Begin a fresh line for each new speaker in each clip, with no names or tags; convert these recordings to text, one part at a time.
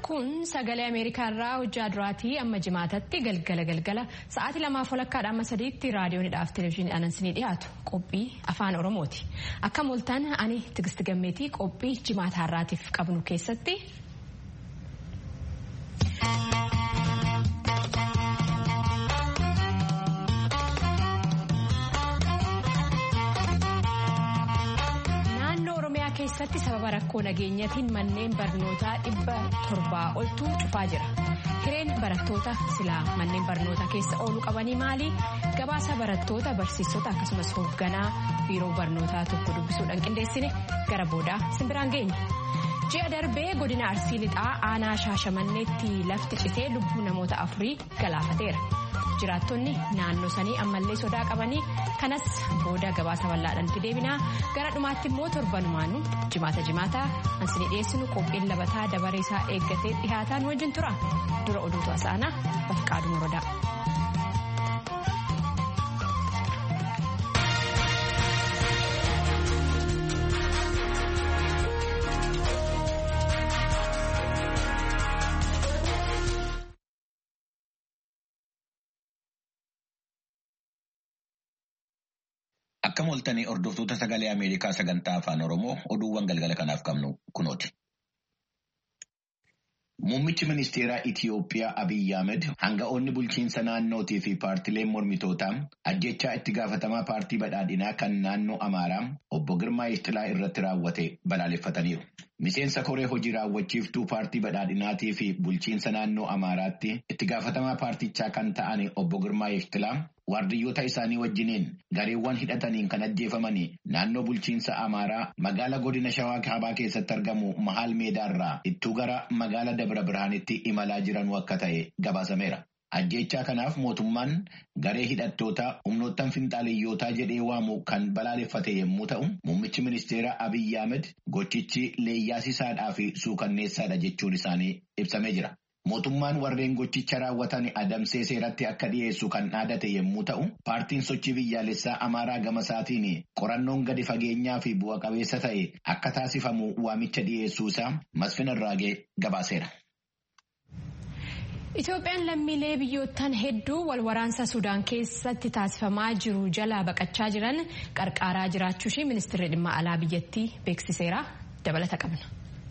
Kun sagalee Ameerikaa irraa hojjaa duraatii amma jimaatatti galgala galgala sa'aatii lamaaf walakkaadha amma sadiitti raadiyoonidhaaf televezyiiniidhaan isinii dhiyaatu qophii afaan Oromooti. Akka mooltaan ani Tigist Gammeetii qophii jimaataa irraatiif qabnu keessatti. keessatti sababa rakkoo nageenyatiin manneen barnootaa dhibba torbaa oltu cufaa jira. Hireen barattoota silaa manneen barnootaa keessa ooluu qabanii maali? Gabaasa barattoota barsiistota akkasumas hoogganaa biiroo barnootaa tokko dubbisuudhaan qindeessine gara boodaa simbiraan geenya. Ji'a darbee godina Arsii Lixaa aanaa Shaashamanneetti lafti citee lubbuu namoota afurii galaafateera. jiraattonni naannoo sanii ammallee sodaa qabanii kanas booda gabaasa bal'aadhaatti deebinaa gara dhumaatti immoo torbanumaanu jimaata jimaataa ansinii dhiyeessinu qophiin labataa dabaree isaa eeggatee dhihaataan wajjin tura dura oduutu asaanaa bafqaaduu morodaa.
Akka mooltanii hordoftoota sagalee Ameerikaa sagantaa afaan Oromoo oduuwwan galgala kanaaf qabnu kunooti. Muummichi ministeeraa Itiyoophiyaa Abiyyi Ahmed hanga'oonni bulchiinsa naannootii fi paartileen mormitootaa ajjechaa itti gaafatamaa paartii badhaadhinaa kan naannoo Amaaraa obbo Girmaa Ishxilaa irratti raawwate balaaleffataniiru. Miseensa koree hojii raawwachiiftuu paartii badhaadhinaatii fi bulchiinsa naannoo Amaaraatti itti gaafatamaa paartichaa kan ta'an obbo Girmaa Ishxilaa waardiyyoota isaanii wajjiniin gareewwan hidhataniin kan ajjeefamanii naannoo bulchiinsa Amaaraa magaala godina Shawaa Kaabaa keessatti argamu Mahaal Meedaarraa ittuu gara magaala Dabra Birhaanitti imalaa jiranuu akka ta'e gabaasameera. Ajjechaa kanaaf mootummaan garee hidhattootaa humnoottan finxaaliyyootaa jedhee waamu kan balaaleffate yommuu ta'u, muummichi ministeeraa Abiyyi Ahmed gochichi leeyyaasisaadhaa fi suukanneessaadha jechuun isaanii ibsamee jira. Mootummaan warreen gochicha raawwatan adamsee seeratti akka dhiyeessu kan dhaadate yommuu ta'u, paartiin sochii biyyaalessaa Amaaraa gama isaatiin qorannoon gadi fageenyaa fi bu'a qabeessa ta'e akka taasifamu waamicha dhiyeessuusaa Masfin Irraagee gabaaseera.
Itoophiyaan lammiilee biyyoottan hedduu wal waraansa Sudaan keessatti taasifamaa jiru jalaa baqachaa jiran qarqaaraa jiraachuu ishee ministeerri dhimma alaa biyyattii beeksiseera. Dabalata qabna.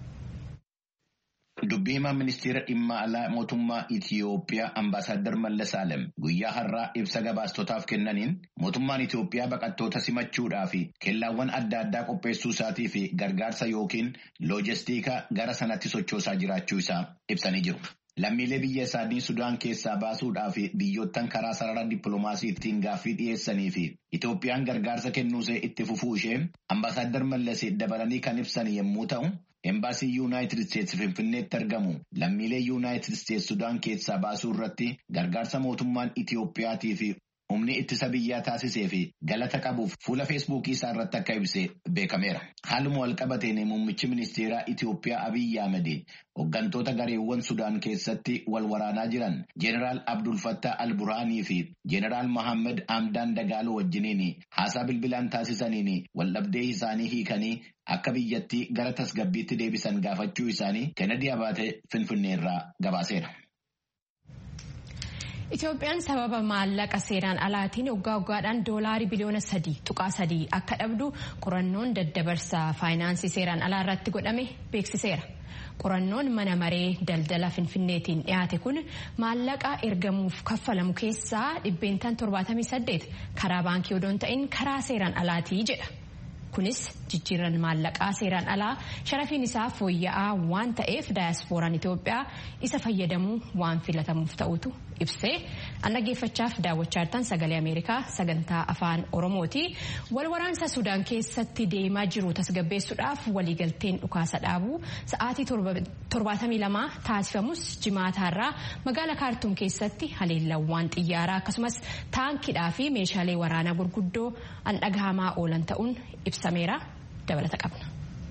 Dubbii himaa ministeera dhimma alaa mootummaa Itiyoophiyaa Ambaasaadder Mallas Alem guyyaa har'aa ibsa gabaastotaaf kennaniin mootummaan Itiyoophiyaa baqattoota simachuudhaa fi kellaawwan adda addaa qopheessuu isaatii fi gargaarsa yookiin loojistiika gara sanatti sochoosaa jiraachuu isaa ibsanii jiru. Lammiilee biyya isaanii Sudaan keessaa baasuudhaa fi biyyoottan karaa sarara dippiloomaasiitiin gaaffii dhiyeessanii fi Itoophiyaan gargaarsa kennuusee itti fufuu ishee Ambaasaadder Mallas dabalanii kan ibsan yommuu ta'u. Embaasii Yuunaayitid Isteetsi Finfinneetti argamu lammiilee Yuunaayitid Isteetsi Sudaan keessaa baasuu irratti gargaarsa mootummaan Itiyoophiyaatii fi humni ittisa biyyaa taasisee fi galata qabuuf fuula feesbuukii isaa irratti akka ibse beekameera. Haaluma walqabateen muummichi ministeeraa Itiyoophiyaa Abiyyi Ahmed hooggantoota gareewwan Sudaan keessatti wal waraanaa jiran Jeneraal Abdul Fattah Al-Burhaanii fi Jeneraal Mohammed Hamdaan Dagaaloo wajjiniin haasaa bilbilaan taasisaniin waldhabdee isaanii hiikanii akka biyyattii gara tasgabbiitti deebisan gaafachuu isaanii Kennedy Abaatee Finfinneerraa gabaaseera.
Itoophiyaan sababa maallaqa seeraan alaatiin waggaa waggaadhaan doolaarii biliyoona sadii tuqaa sadii akka dhabdu qorannoon daddabarsa faayinaansii seeraan alaa irratti godhame beeksiseera. Qorannoon mana maree daldala finfinneetiin dhiyaate kun maallaqa ergamuuf kaffalamu keessaa dhibbeentaan 78 karaa baankii odoo hin ta'in karaa seeraan alaatii jedha. Kunis jijjiirran maallaqaa seeraan alaa sharafiin isaa fooyya'aa waan ta'eef daayaaspooraan Itoophiyaa isa fayyadamuu waan filatamuuf ta'utu ibsee dhaggeeffachaaf daawwachaa jirtan sagalee Ameerikaa sagantaa afaan Oromooti. Wal waraansa Sudaan keessatti deemaa jiru tasgabbeessuudhaaf waliigalteen dhukaasa dhaabuu sa'aatii torbaatamii lama taasifamus jimaataarraa magaala kaartuum keessatti haleellawwan xiyyaaraa akkasumas taankiidhaa fi meeshaalee waraanaa gurguddoo an dhagahamaa oolan ta'uun ibsameera dabalata qabna.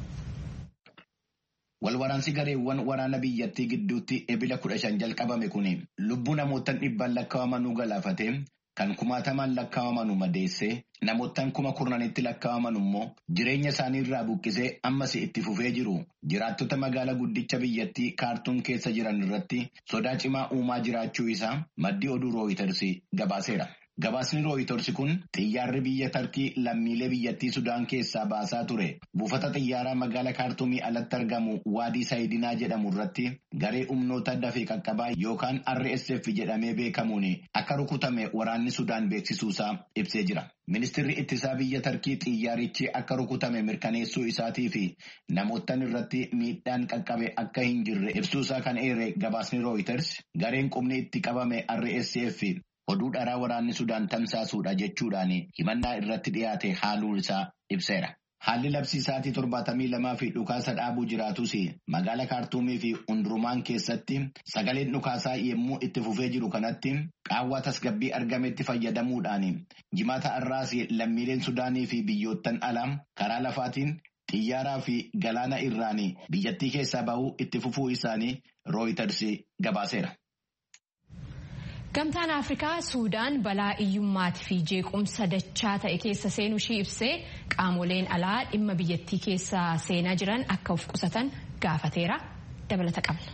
Walwaraansi gareewwan waraana biyyattii gidduutti ebila kudha shan jalqabame kun lubbuu namoota dhibbaan lakkaa'amanuu galaafatee kan kumaatamaan lakkaa'aman madeessee namoottan kuma kurnanitti lakkaa'aman immoo jireenya isaanii irraa buqqisee ammas itti fufee jiru jiraattota magaalaa guddicha biyyattii kaartuum keessa jiran irratti sodaa cimaa uumaa jiraachuu isaa maddii oduu rooyitersi gabaaseera. Gabaasni rooyitorsi kun xiyyaarri biyya tarkii lammiilee biyyattii Sudaan keessaa baasaa ture. Buufata xiyyaaraa magaalaa kaartuumii alatti argamu waadii saayidinaa jedhamu irratti garee humnoota dafee qaqqabaa yookaan RSF jedhamee beekamuun akka rukutame waraanni Sudaan beeksisuusaa ibsee jira. Ministirri ittisaa biyya tarkii xiyyaarichi akka rukutame mirkaneessuu isaatii fi namoottan irratti miidhaan qaqqabe akka hin jirre ibsuusaa kan eere gabaasni rooyiters gareen qubni itti qabame RSF. Oduu dharaa waraanni Sudaan tamsaasuudha jechuudhaan himannaa irratti dhiyaate haaluu isaa ibseera. Haalli labsiisaatii torbaatamii lamaa fi dhukaasa dhaabuu jiraatus magaala kaartuumii fi hundurumaan keessatti sagaleen dhukaasaa yommuu itti fufee jiru kanatti qaawwaa tasgabbii argametti fayyadamuudhaan jimaata har'aas lammiileen Sudaanii fi biyyoottan alaa karaa lafaatiin xiyyaaraa fi galaana irraan biyyattii keessaa bahuu itti fufuu isaanii rooyiters gabaaseera.
Gamtaan Afrikaa Suudaan balaa iyyummaatii fi jeequmsa dachaa ta'e keessa seenuu ishii ibsee qaamoleen alaa dhimma biyyattii keessa seenaa jiran akka of qusatan gaafateera. Dabalata qabna.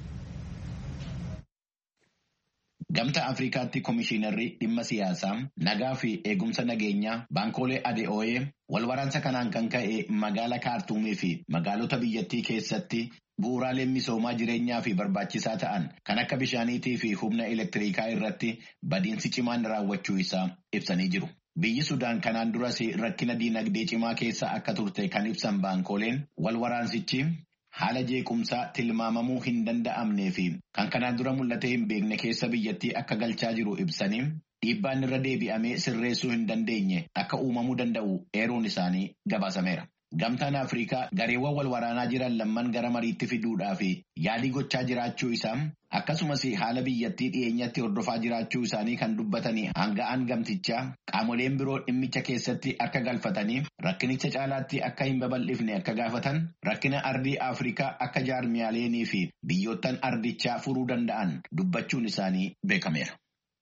Gamtaa Afrikaatti Komishiinarri dhimma siyaasaa nagaa fi eegumsa nageenyaa baankoolee ADO'ee wal waraansa kanaan kan ka'e magaalaa kaartuumii fi magaalota biyyattii keessatti bu'uuraaleen misoomaa jireenyaa fi barbaachisaa ta'an kan akka bishaaniitii fi humna elektiriikaa irratti badiinsi cimaan raawwachuu isaa ibsanii jiru. Biyyi Sudaan kanaan duras rakkina diinagdee cimaa keessa akka turte kan ibsan baankooleen wal waraansichi haala jeequmsaa tilmaamamuu hin danda'amnee fi kan kanaan dura mul'atee hin beekne keessa biyyattii akka galchaa jiru ibsanii dhiibbaan irra deebi'amee sirreessuu hin dandeenye akka uumamuu danda'u eeruun isaanii gabaasameera. Gamtaan Afrikaa gareewwan wal waraanaa jiran lamman gara mariitti fiduudhaa fi yaalii gochaa jiraachuu isaa akkasumas haala biyyattii dhiyeenyatti hordofaa jiraachuu isaanii kan dubbatanii hanga'an gamtichaa qaamoleen biroo dhimmicha keessatti akka galfatanii rakkinicha caalaatti akka hin babal'ifne akka gaafatan rakkina ardii Afrikaa akka jaarmiyaaleenii fi biyyoottan ardichaa furuu danda'an dubbachuun isaanii beekameera.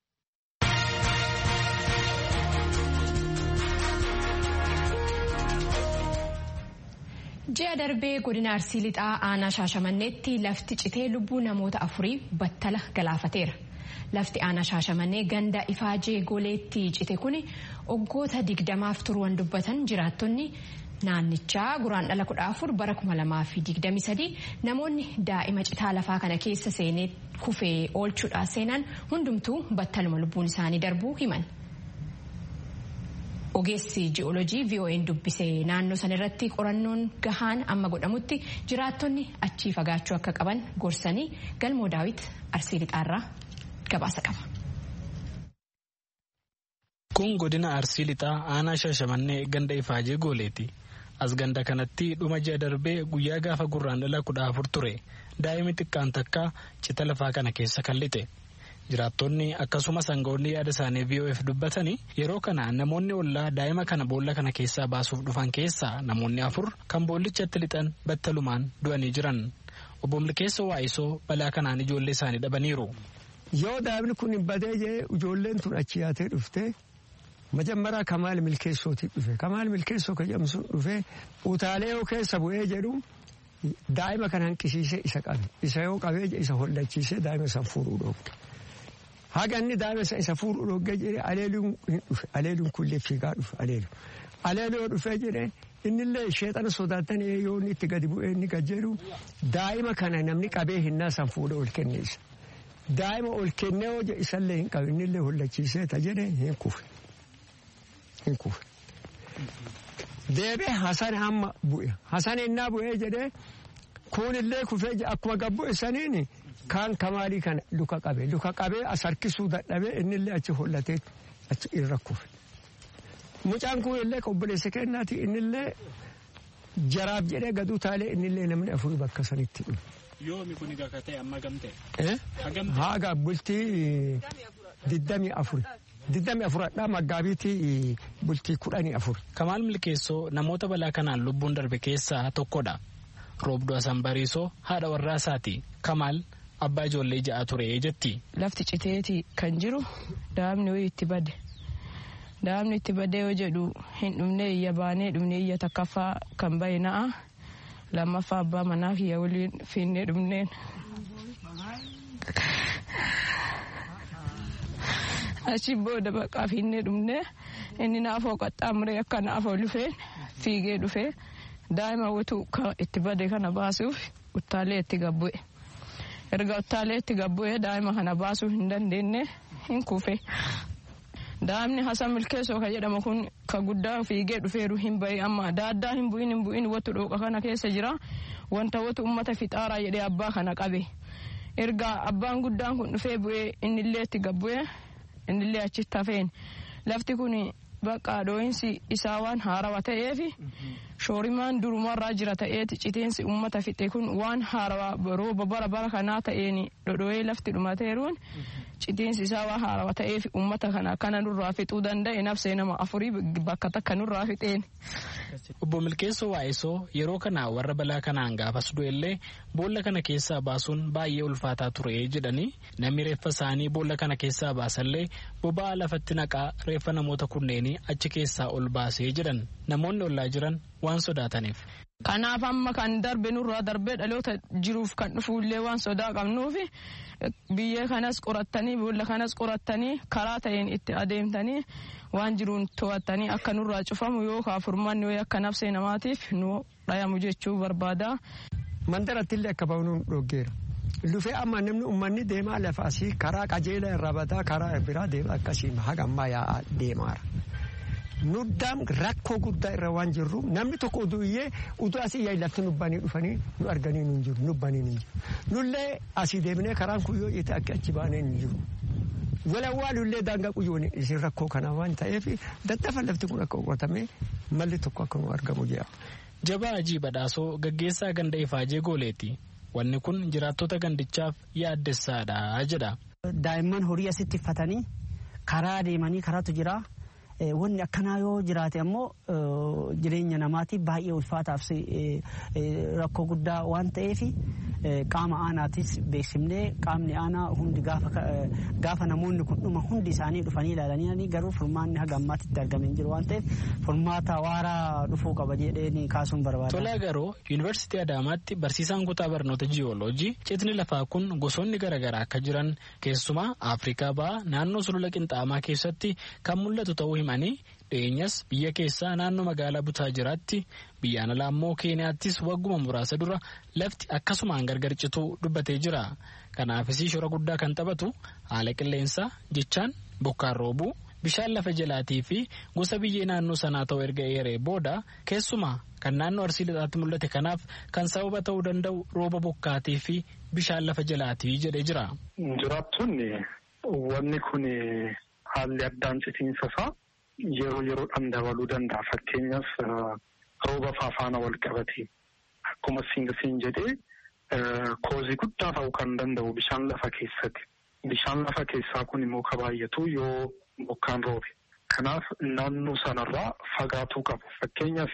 Ji'a darbee godina Arsii Lixaa aanaa Shaashamanneetti lafti citee lubbuu namoota afurii battala galaafateera. Lafti aanaa Shaashamannee ganda ifaajee goleetti cite kun waggoota digdamaaf turuun dubbatan jiraattonni naannichaa guraan dhala kudha afur bara kuma lamaa fi digdami sadii namoonni daa'ima citaa lafaa kana keessa seenee kufee oolchuudhaa seenan hundumtuu battaluma lubbuun isaanii darbuu himan. Ogeessi ji'oolojii VOA'n dubbisee naannoo san irratti qorannoon gahaan amma godhamutti jiraattonni achii fagaachuu akka qaban gorsanii galmoo daawit arsii lixaarraa gabaasa qaba.
Kun godina arsii lixaa aanaa shaashamannee ganda ifaajee gooleeti. As ganda kanatti dhuma ji'a darbee guyyaa gaafa gurraan dhala kudha afur ture daa'imni xiqqaan takka cita lafaa kana keessa kan lixe. Jiraattonni akkasumas aangawoonni yaada isaanii VOF dubbatanii yeroo kana namoonni ollaa daa'ima kana boolla kana keessaa baasuuf dhufan keessaa namoonni afur kan boollichatti lixan battalumaan du'anii jiran. Obbo Milkeessa Waa'isoo balaa kanaan ijoollee isaanii dhabaniiru.
Yoo daa'imni kun hin badee jee ijoolleen tun achi yaatee dhufte majammaraa Kamaal Milkeessootii dhufe. Kamaal Milkeessoo kan jedhamu sun dhufe utaalee yoo keessa bu'ee jedhu daa'ima kana hanqisiisee isa qabe. Isa yoo qabee isa hollachiisee daa'ima san fuudhuu dhoofte. Haga inni daa'ima isa fuudhuu dhoggee jedhee aleeluun hin dhufe. Aleeluun kullee fiigaa dhufe aleelu. Aleeluu yoo dhufee jedhee innillee sheexana sodaatan yoo inni itti gadi bu'ee inni gad jedhu daa'ima kana namni qabee hinnaa san fuudhee ol kenneessa. Daa'ima ol kennee hojja isallee hin qabu innillee hollachiisee ta jedhee hin kufe. Hin kufe. Deebee Hasan amma bu'e. Hasan innaa bu'ee jedhee kunillee kufee akkuma gabbu'e saniini. Kaan kamaalii kana luka qabee luka qabee as harkisuu dadhabee innillee achi hollatee achi irra kufe. Mucaan kun illee obboleessa kennaati innillee jaraaf jedhee gad utaalee innillee namni afurii bakka sanitti dhufe.
Yoomi kun egaa ta'e amma gamtee?
Haga bultii diddamii afuri. Diddamii afuradhaa maggaabiitii bultii kudhanii afur.
Kamaal Milkeessoo namoota balaa kanaan lubbuun darbe keessaa tokkodha. Roobduu Asan Bariisoo haadha warraa isaati. Kamaal abbaa ijoollee ja'a ture jetti.
Lafti citeeti kan jiru daa'imni wayii itti bade. Daa'imni itti badee yoo jedhu hin dhumne iyya baanee dhumne iyya takkaffaa kan bahe na'a. Lammaffaa abbaa manaa kiyya waliin fiinnee dhumneen. Achi booda baqaa fiinnee dhumnee inni naafoo qaxxaamuree akka naafoo lufeen fiigee dhufee daa'ima wutu itti bade kana baasuuf uttaalee itti gabbu'e. Erga uttaalee itti gabbu'e daa'ima kana baasuu hin dandeenye hin kufe. Daa'imni Hasan Milkeessoo kan jedhamu kun ka guddaa fiigee dhufeeru hin bahi amma daaddaa hin bu'in hin bu'in wattu dhooqa kana keessa jira wanta wattu ummata fixaaraa jedhee abbaa kana qabe. Erga abbaan guddaan kun dhufee bu'ee innillee itti gabbu'e innillee achitti hafeen lafti kun bakka dhoohinsi isaa waan haarawaa ta'eef shoorimaan durumarraa jira ta'eeti citeensi ummata fixe kun waan haarawaa rooba bara bara kanaa ta'een dhodhooyee lafti dhumateeruun citeensi isaa waan haarawaa ta'eef ummata kana kana nurraa fixuu danda'e nafsee nama afurii bakka takka nurraa fixeen.
Obbo Milkeessoo Waa'isoo yeroo kana warra balaa kanaan gaafas du'ellee boolla kana keessaa baasuun baay'ee ulfaataa ture jedhanii namni reeffa isaanii boolla kana keessaa baasallee boba'aa lafatti naqaa reeffa namoota kunneenii achi keessaa ol baasee jedhan namoonni ollaa jiran waan sodaataniif.
Kanaaf amma kan darbe nurraa darbee dhaloota jiruuf kan dhufuullee waan sodaa qabnuuf biyya kanas qorattanii boolla kanas qorattanii karaa ta'een itti adeemtanii waan jiruun to'attanii akka nurraa cufamu yookaan furmaanni wayii akka nafsee namaatiif nu dhayamu jechuu barbaada.
Mandarattillee akka bahuun dhoggeera. Lufee amma namni uummanni deemaa lafaasii karaa qajeelaa irraa bataa karaa biraa deema akkasii haga ammaa yaa'aa deemaara. Nuddaan rakkoo guddaa irra waan jirru namni tokko utuu iyyee utuu asii yaa'ii lafti nubbanii dhufanii nu arganii nu jiru nubbanii nu jiru. Nullee asii deemnee karaan kun yoo itti akka achi baanee nu jiru. Walawwaalullee daangaa quyyoon isin rakkoo kana waan ta'eef daddafa lafti kun akka qotamee malli tokko akka nu argamu jedha.
Jabaa Ajii Badhaasoo gaggeessaa ganda Ifaajee Gooleeti. Wanni kun jiraattota gandichaaf yaaddessaadha jedha.
Daa'imman horii asitti uffatanii karaa deemanii karaatu jira. Wanni akkanaa yoo jiraate ammoo jireenya namaatiif baay'ee ulfaataaf rakkoo guddaa waan ta'eef qaama aanaatis beeksifnee qaamni aanaa hundi gaafa namoonni kun dhuma hundi isaanii dhufanii ilaalanii garuu furmaanni haga ammaatti itti argame hin jiru waan ta'eef furmaata waaraa dhufuu qaba jedhee kaasuun barbaada.
Tolaa garuu yuunivarsiitii Adaamaatti barsiisaan kutaa barnoota jiyooloojii citni lafaa kun gosoonni garaagaraa akka jiran keessumaa Afrikaa ba'a naannoo sulula qinxaamaa keessatti kan mul'atu ta'uu himanii dhiyeenyas biyya keessaa naannoo magaalaa butaa jiraatti biyyaan alaa immoo keeniyaattis wagguma muraasa dura lafti akkasumaan gargar cituu dubbatee jira kanaafis shora guddaa kan taphatu haala qilleensaa jechaan bokkaan roobuu bishaan lafa jalaatii fi gosa biyyee naannoo sanaa ta'u erga eeree booda keessumaa kan naannoo arsii lixaatti mul'ate kanaaf kan sababa ta'uu danda'u rooba bokkaatii fi bishaan lafa jalaatii jedhee jira.
Jiraattonni wanni kun haalli addaan citiinsa isaa yeroo yeroodhaan dabaluu danda'a. Fakkeenyaaf rooba faafaana wal qabate akkuma siin jedhee koozii guddaa ta'uu kan danda'u bishaan lafa keessatti. Bishaan lafa keessaa kun immoo ka baay'atu yoo bokkaan roobe. Kanaaf naannoo sanarraa fagaatuu qabu. Fakkeenyaaf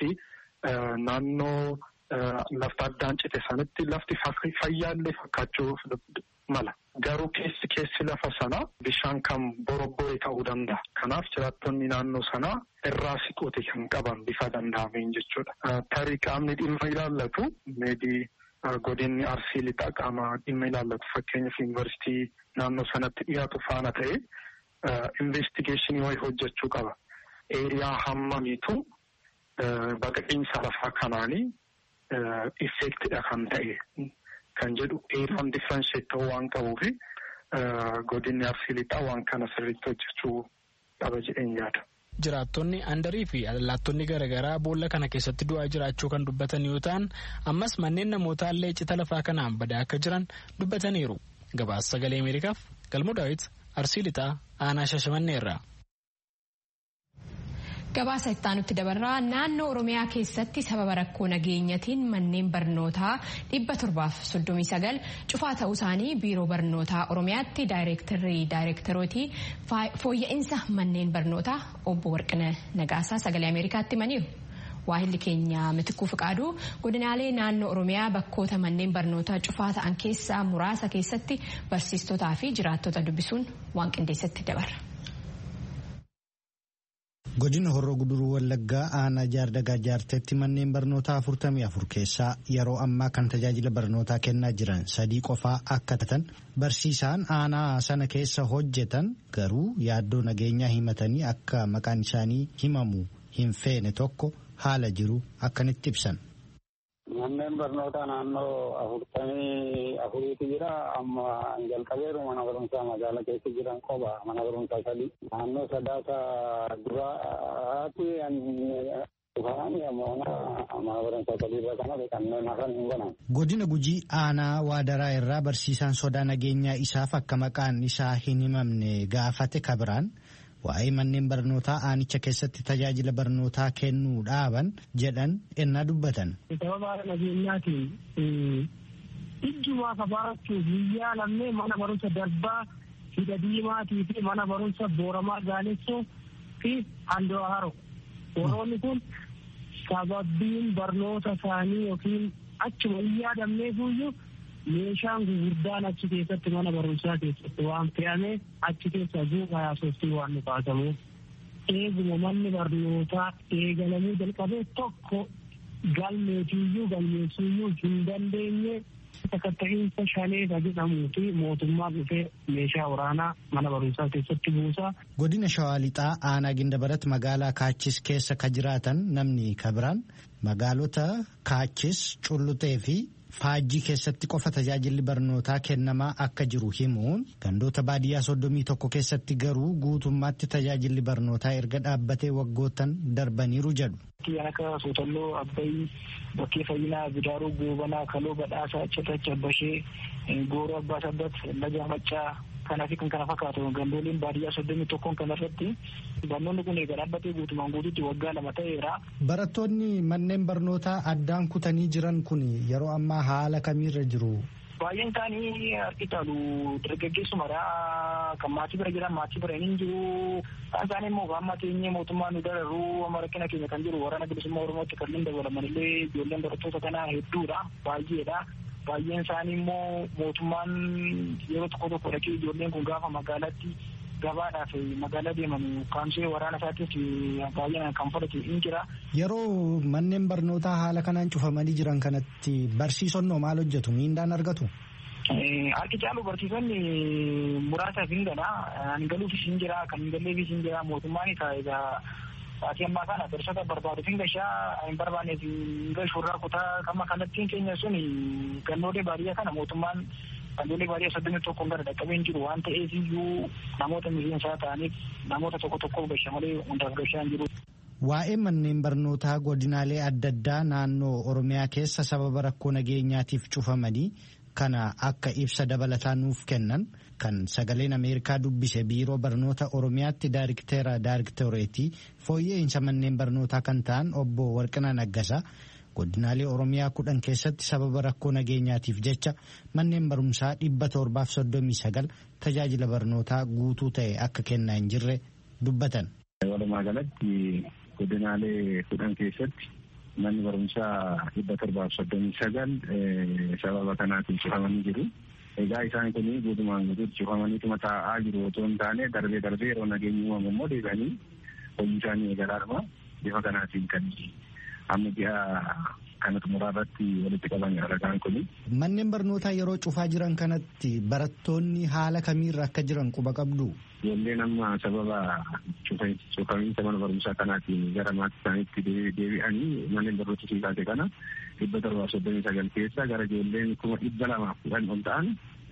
naannoo lafti addaan cite sanatti lafti fayyaallee fakkaachuu mala. Garuu keessi keessi lafa sanaa bishaan kan borobbore ta'uu danda'a. Kanaaf jiraattonni naannoo sanaa irraa siqote kan qaban bifa danda'ameen jechuudha. Tarii qaamni dhimma ilaallatu meedii godinni arsii lixaa qaama dhimma ilaallatu fakkeenyaaf yuunivarsiitii naannoo sanatti dhiyaatu faana ta'e investigeeshinii wayii hojjechuu qaba. Eeriyaa hammamiitu baqaqiinsa lafaa kanaanii effektidha kan ta'e. Kan jedhu eeraan differenshiyet ta'uu waan qabuuf godinni arsii lixaa waan kana sirriitti hojjechuu qaba jedheen yaada.
Jiraattonni andarii fi allaattonni garaagaraa boolla kana keessatti du'aa jiraachuu kan dubbatan yoo ta'an ammas manneen namootaa illee cita lafaa kanaan badaa akka jiran dubbataniiru. Gabaasa sagalee Ameerikaaf galmoo daawit arsii lixaa aanaa shashamanneerra.
Gabaasa ittaanutti dabarraa naannoo Oromiyaa keessatti sababa rakkoo nageenyatiin manneen barnootaa dhibba torbaaf soddomii sagal cufaa ta'uu isaanii biiroo barnootaa Oromiyaatti daayireektarii daayireektarootii fooyya'insa manneen barnootaa obbo Warqina Nagaasaa sagalee Ameerikaatti himaniiru. waahilli keenya mitikuu fiqaaduu godinaalee naannoo oromiyaa bakkoota manneen barnootaa cufaa ta'an keessaa muraasa keessatti barsiistotaa fi jiraattota dubbisuun waan qindeessatti dabarra.
godina horroo guduruu wallaggaa aanaa jaardagaa jaarteetti manneen barnootaa 44 keessaa yeroo ammaa kan tajaajila barnootaa kennaa jiran sadii qofaa akka ta'an barsiisaan aanaa sana keessa hojjetan garuu yaaddoo nageenyaa himatanii akka maqaan isaanii himamu hin feene tokko haala jiru akkanitti ibsan.
Manneen barnootaa naannoo afurtamii afuriitu jira. Amma jalqabeeru mana barumsaa magaalaa keessa jiran qoba mana barumsaa sadii. Naannoo sadaasa duraati dhufanii ammoo mana barumsaa sadii irra kanatti kanneen hafan hin banan.
Godina Gujii aanaa Waadaraa irraa barsiisaan sodaa nageenyaa isaaf akka maqaan isaa hin himamne gaafate kabiraan waa'ee manneen barnootaa aanicha keessatti tajaajila barnootaa kennuu dhaaban jedhan ennaa dubbatan.
Sababa nageenyaatiin ijjumaa kafaarachuuf biyyaa lammee mana barumsa darbaa hidha diimaatii fi mana barumsa booramaa gaalessoo fi handoo haro. Warroonni kun sababiin barnoota isaanii yookiin achuma hin yaadamneefuyyuu meeshaan gurguddaan achi keessatti mana barumsaa keessatti waan fe'ame achi keessa guutaa yaasoftii waan nu kaasamu eeguma manni barnootaa eegalamuu jalqabee tokko galmeetiyyuu galmeessuuyyuu hin dandeenye sakatta'iinsa shaleeta jedhamuu fi mootummaa dhufee meeshaa waraanaa mana barumsaa keessatti buusaa.
Godina Shawaa Lixaa aanaa Gindabarat magaalaa Kaachis keessa ka jiraatan namni kabiraan magaalota Kaachis Cullutee fi Faajjii keessatti qofa tajaajilli barnootaa kennamaa akka jiru himuun gandoota baadiyyaa soddomii tokko keessatti garuu guutummaatti tajaajilli barnootaa erga dhaabbatee waggootan darbaniiru jedhu.
Bakkee akka Sootalloo, Abbayii, bakkee fayyinaa, Bidaaruu, Goobanaa, Kaloo, Badhaasaa, Cirracha, Bashee, Gooroo, Abbaa Sabbat, Laga Maccaa kanaa fi kan kana fakkaatu gandooleen baadiyyaa soddomii tokkoon kanarratti barnoonni kun eega dhaabbatee guutumaan guutuutti waggaa lama ta'eera.
Barattoonni manneen barnootaa addaan kutanii jiran kun yeroo ammaa haala kamiirra jiru?
Baay'een isaanii harki caalu dargaggeessumadha. Kan maatii bira jiran maatii bira hin jiru. Kan isaanii immoo amma teenyee mootummaa nu dararuu amma rakkina keenya kan jiru waraana bilisummaa Oromootti kanneen dabalaman illee ijoolleen barattoota kanaa hedduudha. Baay'eedha. baay'een isaanii immoo mootummaan yeroo tokko tokko dhaqee ijoolleen kun gaafa magaalaatti gabaadhaaf magaalaa deeman kaamsee waraana isaatiif baay'inaan kan fudhate hin jira.
Yeroo manneen barnootaa haala kanaan cufamanii jiran kanatti barsiisonnoo maal hojjetu miindaan argatu?
Harki caalu barsiisonni muraasaaf hin gala. Hin galuufis hin jira, kan hin galleefis hin jira. Mootummaan egaa Saatii ammaa kana barsiisota barbaaduuf hin gashaa hin barbaanneef hin gashuurraa kutaa kama kanattiin keenya sun gandoolee baadiyyaa kana mootummaan gandoolee baadiyyaa soddomii tokkoon gara dhaqqabee hin jiru waan ta'eef iyyuu namoota miseensaa ta'aniif namoota tokko tokkoof gasha malee hundaaf gashaa hin jiru.
Waa'ee manneen barnootaa godinaalee adda addaa naannoo Oromiyaa keessa sababa rakkoo nageenyaatiif cufamanii kana akka ibsa dabalataa nuuf kennan kan sagaleen Ameerikaa dubbise biiroo barnoota Oromiyaatti daayirikteera daayirikteereetii fooyya'insa manneen barnootaa kan ta'an obbo Warqinaa Naggasaa godinaalee Oromiyaa kudhan keessatti sababa rakkoo nageenyaatiif jecha manneen barumsaa dhibba torbaaf soddomii sagal tajaajila barnootaa guutuu ta'e akka kennaa hin jirre dubbatan.
Walumaa galatti godinaalee kudhan keessatti manni barumsaa dhibba torbaaf soddomii sagal sababa kanaatiin cufamanii jiru. Egaa isaan kun guutumaan guutuutti cufamaniituma taa'aa jiru otoo hin taane darbee darbee yeroo nageenyi uumamu immoo deebi'anii hojii isaanii eegalaadhuma bifa kanaatiin kan amma ji'a kana xumuraa irratti walitti qaban ragaan kuni.
Manneen barnootaa yeroo cufaa jiran kanatti barattoonni haala kamiirra akka jiran quba qabdu.
Ijoolleen amma sababa cufamiinsa mana barumsaa kanaatiin gara maatii isaaniitti deebi'anii manneen barnoota siikaase kana dhibba torbaaf soddomii sagal keessa gara ijoolleen kuma dhibba lamaaf kudhan ol ta'an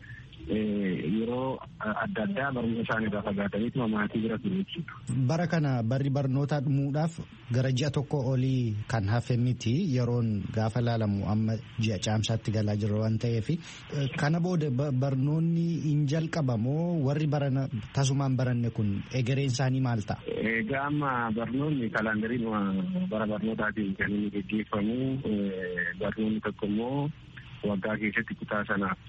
yeroo adda addaa barnoota isaanii irraa fagaataniituma maatii bira ture jechuudha.
Bara kana barri barnootaa dhumuudhaaf gara ji'a tokko olii kan hafe miti yeroon gaafa laalamu amma ji'a caamsaatti galaa jira waan ta'eef kana booda barnoonni hin jalqabamoo warri barana tasumaan baranne kun egereen isaanii maal ta'a?
Egaa amma barnoonni kalaandariin bara barnootaatiin kan inni gaggeeffamu barnoonni tokko immoo waggaa keessatti kutaa sanaaf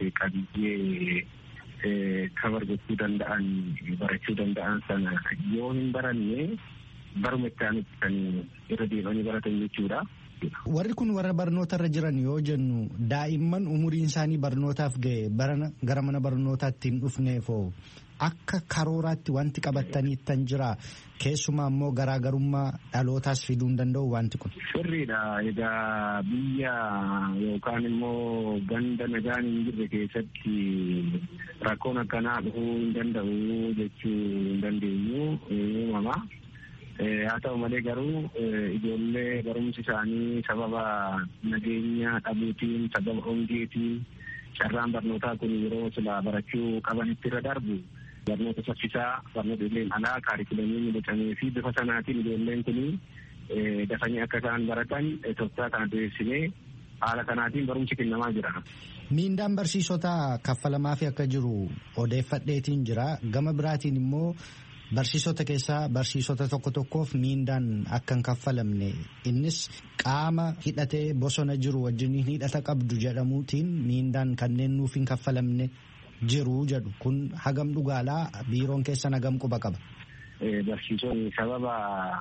qabiyyee kabar gochuu danda'an barachuu danda'an sana yoo hin baranne baruma itti aanutti kan irra deemanii baratan jechuudha.
Warri kun warra barnoota irra jiran yoo jennu daa'imman umuriin isaanii barnootaaf ga'e gara mana barnootaatti hin dhufneefoo akka karooraatti wanti qabatanii tan jira keessumaa immoo garaagarummaa dhalootaas fiduu hin danda'u wanti kun.
Sirriidha egaa biyya yookaan immoo ganda nagaan hin jirre keessatti rakkoon akkanaa dhufuu hin danda'u jechuu hin dandeenyu uumama. haa ta'u malee garuu ijoollee barumsi isaanii sababa nageenya dhabuutiin sababa hongeetiin carraan barnootaa kun yeroo sila barachuu qabanitti irra darbu barnoota saffisaa barnoota ijoolleen alaa kaarikulamii midhacamee fi bifa sanaatiin ijoolleen kun dafanii akka isaan baratan tooftaa kana diriirsinee haala kanaatiin barumsi kennamaa jira.
Miindaan barsiisota kaffalamaa fi akka jiru odeeffadheetiin jira gama biraatiin immoo Barsiisota keessaa barsiisota tokko tokkoof miindaan akka hin kaffalamne innis qaama hidhatee bosona jiru wajjin hidhata qabdu jedhamuutiin miindaan kanneen nuuf hin kaffalamne jiru jedhu kun hagam dhugaalaa biiroon keessan hagam quba qaba.
Barsiisonni sababa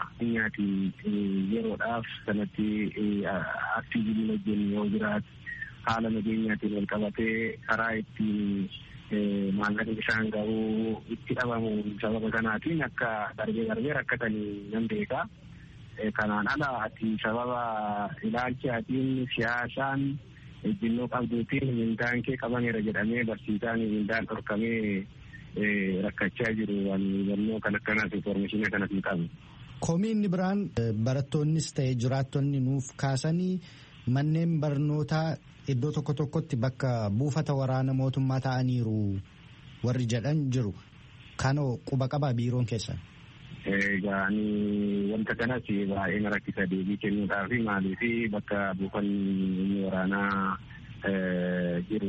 nyaatii yeroodhaaf kanatti aktiivii wajjin yoo jiraatu haala nageenyaatiin wal qabatee karaa ittiin maallaqni isaan ga'uu itti dhabamu sababa kanaatiin akka darbee darbee rakkatanii nan beeka. Kanaan ala ati sababa ilaalchaatiin siyaasaan ejjinnoo qabduutiin mindaan kee qabameera jedhamee barsiisaan mindaan dhorkamee rakkachaa jiru hubannoo kan akkanaas informeeshinii kanas hin qabu.
Komiin biraan barattoonnis ta'e jiraattonni nuuf kaasanii manneen barnootaa iddoo tokko tokkotti bakka buufata waraana mootummaa ta'aniiru warri jedhan jiru. Kanoo quba qabaa biiroon keessan.
Egaa wanta kanas baay'ee na rakkisa deebii kennuudhaaf maaliif bakka buufanni waraanaa jiru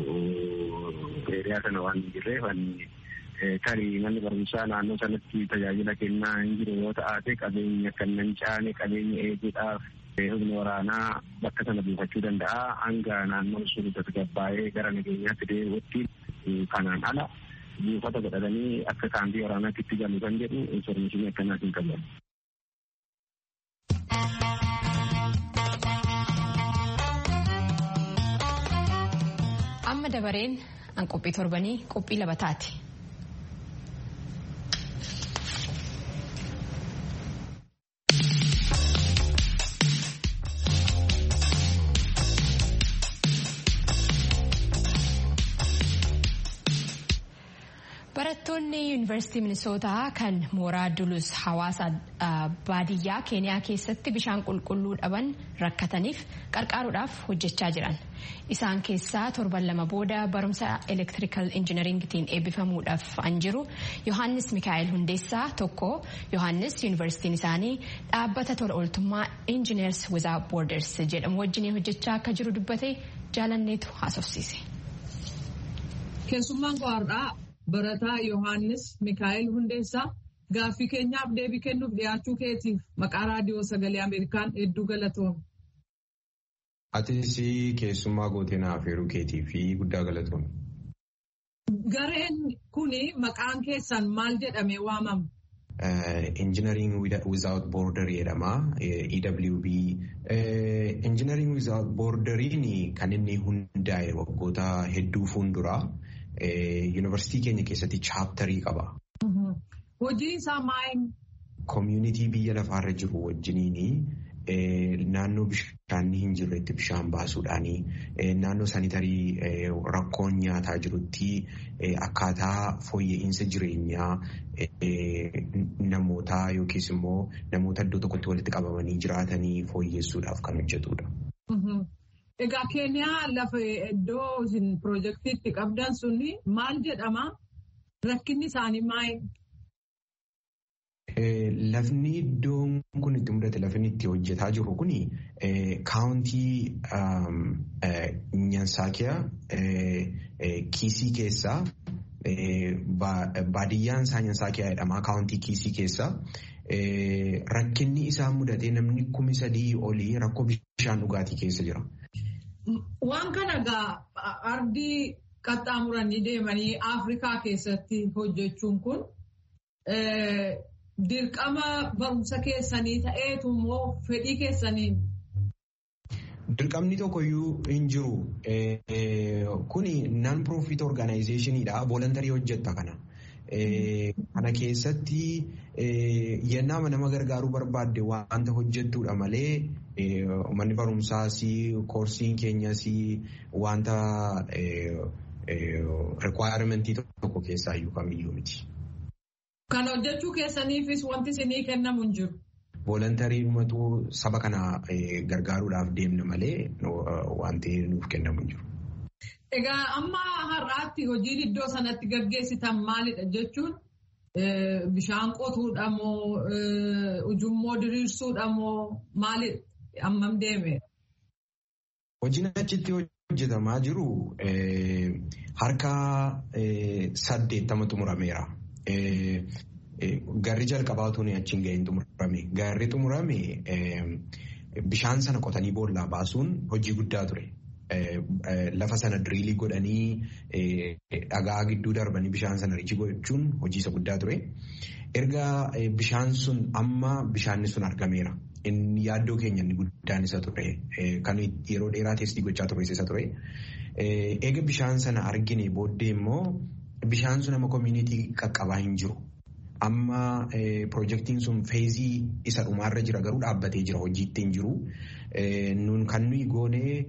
eeriyaa sana waan hin jirreef tarii manni barumsaa naannoo sanatti tajaajila kennaa hin jiru yoo ta'aate qabeenya kan nan caane qabeenya eeguudhaaf humni waraanaa bakka sana buufachuu danda'a hanga naannoon sun tasgabbaa'ee gara nageenyaatti deebi'utti kanaan ala buufata godhatanii akka kaampii waraanaatti itti galu kan jedhu informeeshinii akkanaas hin qaban.
Amma dabareen an qophii torbanii qophii labataati. Barattoonni yuunivarsiitii Minisootaa kan mooraa Dulus hawaasa baadiyyaa Keeniyaa keessatti bishaan qulqulluu dhaban rakkataniif qarqaaruudhaaf hojjechaa jiran. Isaan keessaa torban lama booda barumsa elektirikal injinaringitiin eebbifamuudhaaf an jiru Yohaannis Mikaa'el Hundeessaa tokko Yohaannis yuunivarsiitiin isaanii dhaabbata tola ooltummaa Engineers Without Borders jedhamu wajjin hojjechaa akka jiru dubbate jaalanneetu haasofsiise.
Keessummaan qo'aadhaa. Barataa Yohaannis Mikaa'el Hundeessaa gaaffii keenyaaf deebii kennuuf dhiyaachuu keetiif maqaa raadiyoo sagalee Ameerikaan hedduu galatoom.
Atis keessummaa gootee naaf heeruu keetii fi guddaa galatoom.
Gareen kuni maqaan keessan maal jedhamee waamama?
Engineering Without Border jedhama. EWB. Engineering Without Borderiin kan inni hundaa'e waggoota hedduu fuulduraa. Yuunivarsiitii keenya keessatti chaaptarii qaba.
Hojii isaa maal?
Koomyunitii biyya lafaarra jiru wajjiniin naannoo bishaan hin jirretti bishaan baasuudhaani naannoo saanitarii rakkoon nyaataa jirutti akkaataa fooyya'insa jireenyaa namootaa yookiis immoo namoota iddoo tokkotti walitti qabamanii jiraatanii fooyyessuudhaaf kan hojjetudha.
Egaa Keeniyaa lafa iddoo isin piroojeektiitti qabdan suni maal jedhama? Rakkinni isaanii maal?
Lafni iddoon kun itti mudate lafni itti hojjetaa jiru kuni kaawuntii Nyansaakiyaa kiisii keessaa baadiyyaan isaa Nyansaakiyaa jedhama kaawuntii kiisii keessaa. Rakkinni isaan mudatee namni kumi sadii olii rakkoo bishaan dhugaatii keessa jira.
Waan kana egaa ardii qaxxaamuranii deemanii Afrikaa keessatti hojjechuun kun dirqama barumsa keessanii ta'eetu immoo fedhii keessaniin.
Dirqamni tokkoyyuu hin jiru. Kuni non profit organizationidha. Voluntarii hojjetta kana. Kana keessatti yennaa nama gargaaruu barbaadde wanta hojjettudha malee manni barumsaas koorsiin keenyas wanta requirement tokko keessaa iyyuu kamiyyuu miti.
Kan hojjechuu keessaniifis wanti isinii kennamu hin jiru.
Voluntarii dhumatu saba kana gargaaruudhaaf deemna malee wanti nuuf kennamu hin jiru.
Egaa amma har'aatti hojiin iddoo sanatti gaggeessitan maalidha jechuun bishaan qotuudha moo ujummoo diriirsuudha moo maalidha ammam deeme?
Hojiin achitti hojjetamaa jiru harka saddeettama xumurameera. Garri jalqabaatu achiin ga'een xumurame. Garri xumurame bishaan sana qotanii boollaa baasuun hojii guddaa ture. Lafa sana diriilii godhanii dhagaa gidduu darbanii bishaan sana riichi gochuun hojii isa guddaa ture. Erga bishaan sun amma bishaanni sun argameera. Inni yaaddoo keenya inni guddaan isa ture. Kan yeroo dheeraa teestii gochaa ture isa ture. Eega bishaan sana argine booddee immoo bishaan sun amma koominiitii qaqqabaa hin jiru. Amma piroojeektiin sun feezii isa dhumaarra jira garuu dhaabbatee jira hojiitti hin jiru. Nun kan nuyi goonee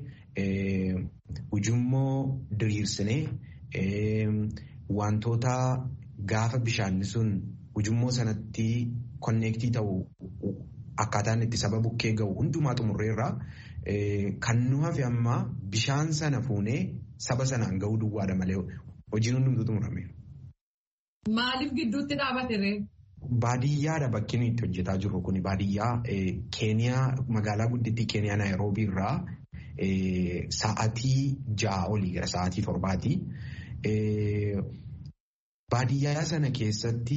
ujummoo diriirsinee wantoota gaafa bishaanni sun ujummoo sanatti konneektii ta'u akkaataan itti saba bukkee ga'u hundumaa xumurreerraa kan nu hafe amma bishaan sana fuunee saba sanaan ga'uu duwwaadha malee hojiin hundumtuu xumurame.
Maaliif gidduutti dhaabate ree?
Baadiyyaadha bakki nuyi itti hojjetaa jirru kun baadiyyaa Keeniyaa magaalaa guddittii Keeniyaa Naayiroobii irraa sa'aatii ja'a olii gara sa'aatii torbaati. Baadiyyaa sana keessatti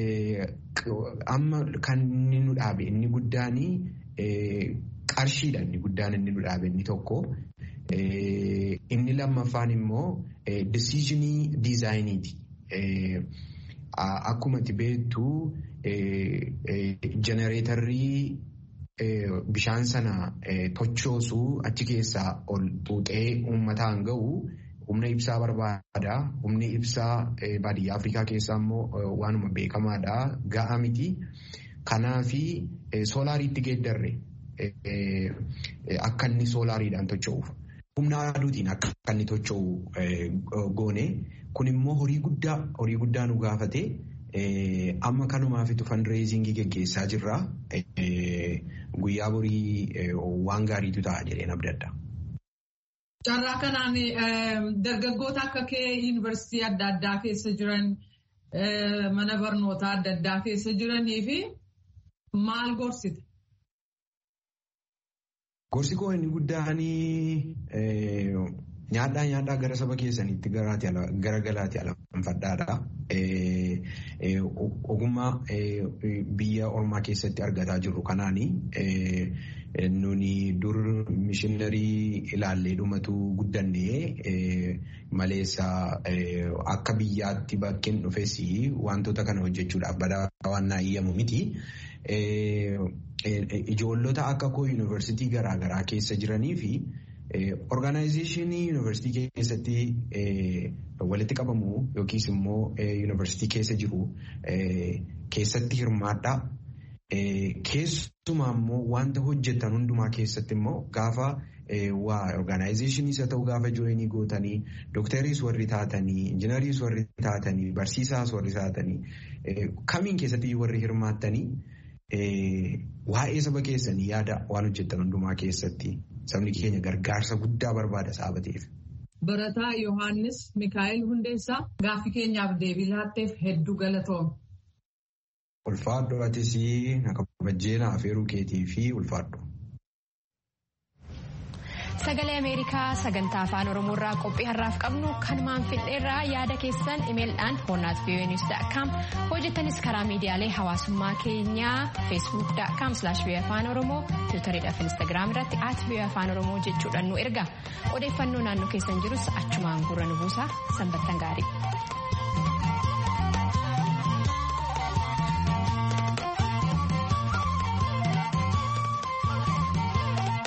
amma kan inni nu dhaabe inni guddaan qarshiidha inni guddaan inni nu dhaabe inni tokko. Inni lammaffaan immoo decisionii diizaayiniiti. Akkuma itti beektu jenereetarrii bishaan sana tochoosu achi keessaa ol xuuxee uummataan ga'u humna ibsaa barbaada. Humni ibsaa baadiyyaa Afrikaa keessaa immoo waanuma beekamaadha. Ga'a miti. Kanaafi soolaariitti geeddarre akka inni soolaariidhaan tocho'uuf. Humna aduutiin akka inni tocho'u goone. Kun immoo horii guddaa horii guddaa nu gaafate amma kanumaafitu fundraisingii geggeessaa jirra. Guyyaa borii waan gaariitu ta'a jedheen abdadda.
Carraa kanaan dargaggoota akka kee yuunivarsiitii adda addaa keessa jiran mana barnootaa adda addaa keessa jiranii fi maal gorsite?
Gorsi koo inni guddaan nyaadhaa nyaadhaa gara saba keessaniitti gara galaatti alanfadhaadha. Ogummaa biyya ormaa keessatti argataa jirru kanaani nuni dur mishiinarii ilaallee dhumatu guddannee maleessa akka biyyaatti bakkeen dhufes wantoota kana hojjechuudhaaf badaa waan naayyamu miti. Ijoollota akka koo yuunivarsiitii garaagaraa keessa jiranii fi Orgaanayizeeshinii yuunivarsiitii keessatti walitti qabamu yookiis immoo yuunivarsiitii keessa jiru keessatti hirmaadha. Keessumaa immoo wanta hojjetan hundumaa keessatti immoo gaafa waa orgaanayizeeshiniis haa ta'u gaafa jooyinii gootanii doktariis warri taatanii injinariis warri taatanii barsiisaas warri taatanii kamiin keessatti warri hirmaattanii waa'ee saba keessanii yaada waan hojjetan hundumaa keessatti. Sabni keenya gargaarsa guddaa barbaada saba ta'eef.
Barataa Yohaannis Mikaa'el Hundeessaa gaaffii keenyaaf deebii laatteef hedduu galatoome.
Ulfaadhu atis kabajjeenaa afeeruu keetii fi ulfaadhu.
Sagalee Ameerikaa sagantaa afaan Oromoo irraa qophii har'aaf qabnu kanumaan fidheerraa yaada keessan imeeldhaan hoonnaat voanews.com hojjettanis karaa miidiyaalee hawaasummaa keenyaa feesbuuk.com slash afaan oromoo tiwutariidhaaf instaagiraam irratti at afaan oromoo jechuudhaan nu erga odeeffannoo naannoo keessan jirus achumaan gurra nu buusaa sanbattan gaarii.